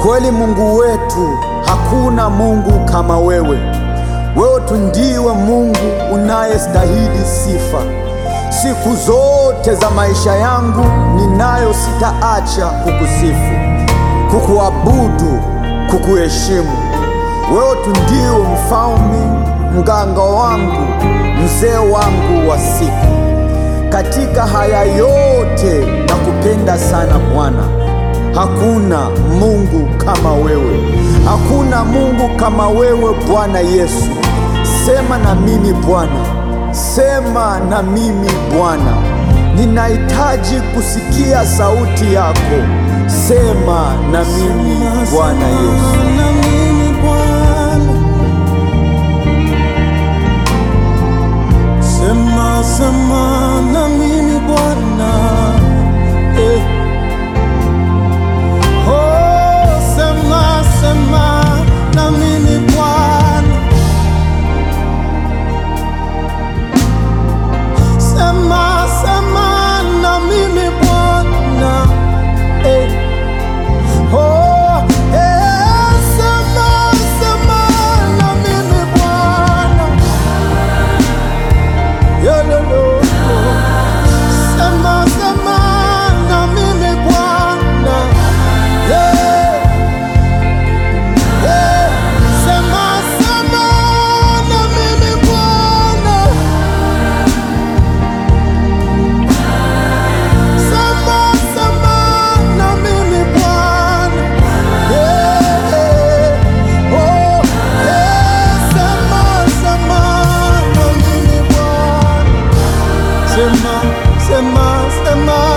Kweli Mungu wetu, hakuna Mungu kama wewe. Wewe tu ndiwe Mungu unayestahili sifa. Siku zote za maisha yangu ninayo, sitaacha kukusifu, kukuabudu, kukuheshimu. Wewe tu ndiwe mfalme, mganga wangu, mzee wangu wa siku. Katika haya yote nakupenda sana Bwana. Hakuna Mungu kama wewe, hakuna Mungu kama wewe Bwana Yesu. Sema na mimi Bwana, sema na mimi Bwana, ninahitaji kusikia sauti yako. Sema na mimi Bwana Yesu. na mimi Bwana, sema sema na mimi Bwana, eh. Oh, sema sema na mimi Bwana, sema sema na mimi Bwana, eh. Oh, eh, sema, sema na mimi Bwana. Yololo. Sema, sema na mimi Bwana. Yeah. Yeah. Sema, sema na mimi Bwana. Sema, sema na mimi Bwana. Yeah. Oh, yeah. Sema, sema na mimi Bwana. Sema, sema, sema